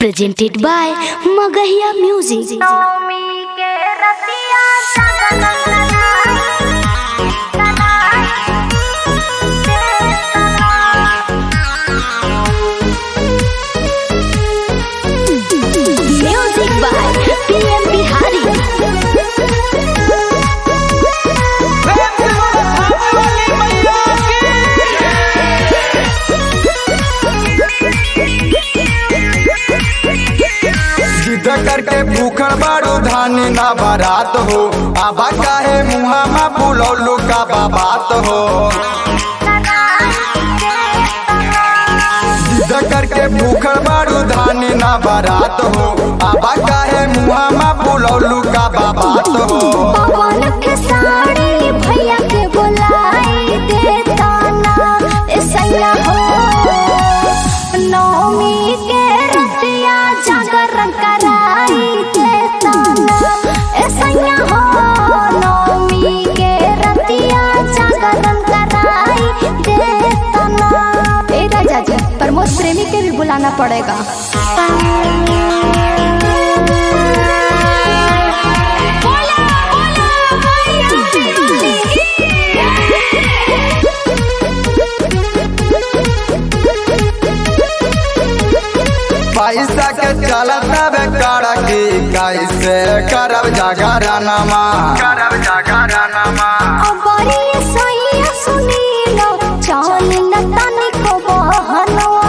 presented by Magahiya Music. नवमी के रतिया Jagan Music by PM Bihari. जिद करके भूखल बारू धानी ना बारात हो आबा काहे मुहा में बुलौलू का बाबात हो जिद करके भूखल बारू धानी ना बारात हो आबा काहे मुहा में बुलौलू का बाबात हो पवन के साड़ी भैया के बुलाई देता ना ऐसा हो नवमी के रतिया जागरण कराई देता ना ऐसा हो नवमी के रतिया जागरण कराई देता ना ए राजा जी प्रमोद प्रेमी के भी बुलाना पड़ेगा पैसा के चलता बेकार की कैसे करब जागरणमा करब जागरणमा अबरी सैया सुनीलो चल न तनिको बहनवा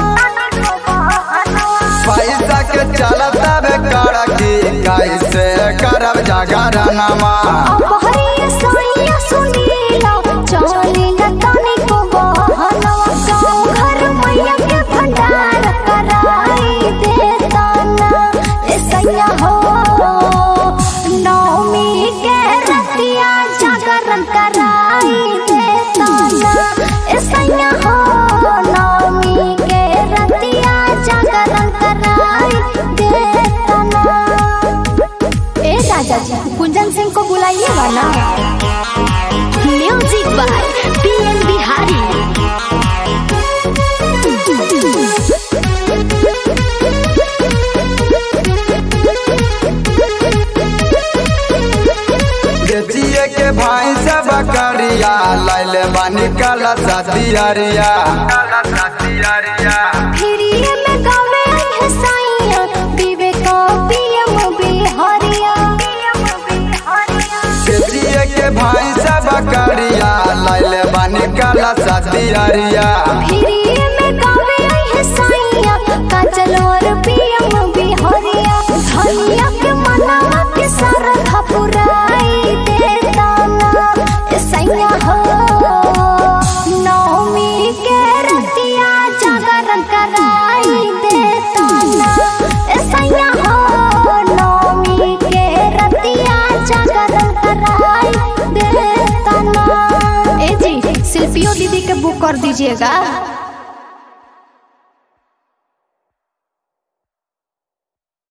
पैसा के चलता बेकार की कैसे करब जागरणमा अबरी सैया सुनीलो चल न तनिको बहनवा गाँव घर मैया के भंडार कराई देता ना ए सैया हो नवमी के रतिया जागरण कराई देता ना ए सैया हो नवमी के रतिया जागरण कराई देता ना ए राजा जी कुंजन सिंह को बुलाइएगा ना Music by PM Bihari. बेचिए के भाई से बकरिया लैले बानी कला सतियरिया फिरिए में गावे है साइया विवेक पीएम बिहारिया बेचिए के भाई से बकरिया लैले बानी कला सतियरिया फिरिए में गावे है साइया काजल और पीएम बिहारिया धनिया के मनावा के सरधा पुराई देता ना ए सैया हो नवमी के रतिया जागरण कराई देता ना ए सैया हो नवमी के रतिया जागरण कराई देता ना ए जी शिल्पियों दीदी के बुक कर दीजिएगा